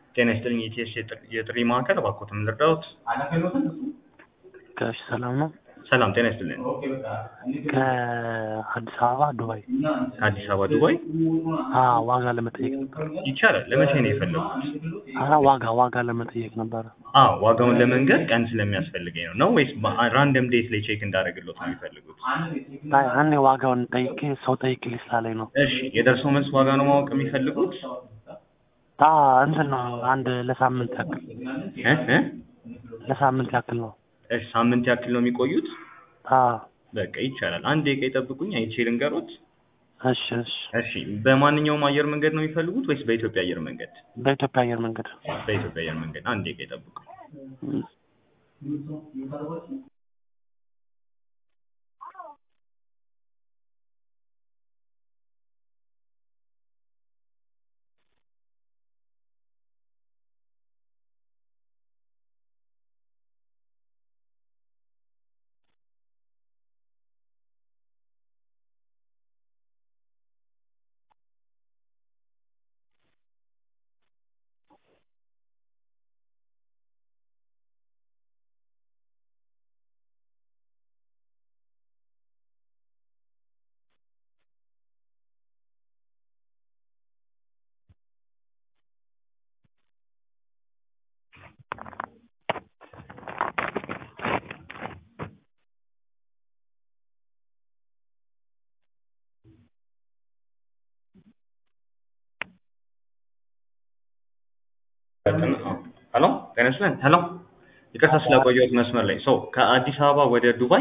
ጤና ይስጥልኝ የኢቲኤስ የጥሪ ማዕከል እባክዎትን ልርዳዎት? ጋሽ ሰላም ነው? ሰላም ጤና ይስጥልኝ። ከአዲስ አበባ ዱባይ አዲስ አበባ ዱባይ አዎ ዋጋ ለመጠየቅ ነበር። ይቻላል። ለመቼ ነው የፈለጉት? አረ ዋጋ ዋጋ ለመጠየቅ ነበረ። አዎ ዋጋውን ለመንገድ ቀን ስለሚያስፈልገኝ ነው ነው ወይስ ራንደም ዴት ላይ ቼክ እንዳደረግሎት ነው የሚፈልጉት? አይ እኔ ዋጋውን ጠይቄ ሰው ጠይቅልኝ ስላለኝ ነው። እሺ የደርሶ መልስ ዋጋ ነው ማወቅ የሚፈልጉት? አ እንትን ነው አንድ ለሳምንት ያክል እ እ ለሳምንት ያክል ነው። እሺ ሳምንት ያክል ነው የሚቆዩት? አ በቃ ይቻላል። አንድ ደቂቃ ይጠብቁኝ አይቼ ልንገሮት። እሺ እሺ እሺ በማንኛውም አየር መንገድ ነው የሚፈልጉት ወይስ በኢትዮጵያ አየር መንገድ? በኢትዮጵያ አየር መንገድ በኢትዮጵያ አየር መንገድ። አንድ ደቂቃ ይጠብቁኝ። እም። ሄሎ ጤና ይስጥልኝ። ሄሎ ይቅርታ ስለቆየሁት መስመር ላይ ሰው ከአዲስ አበባ ወደ ዱባይ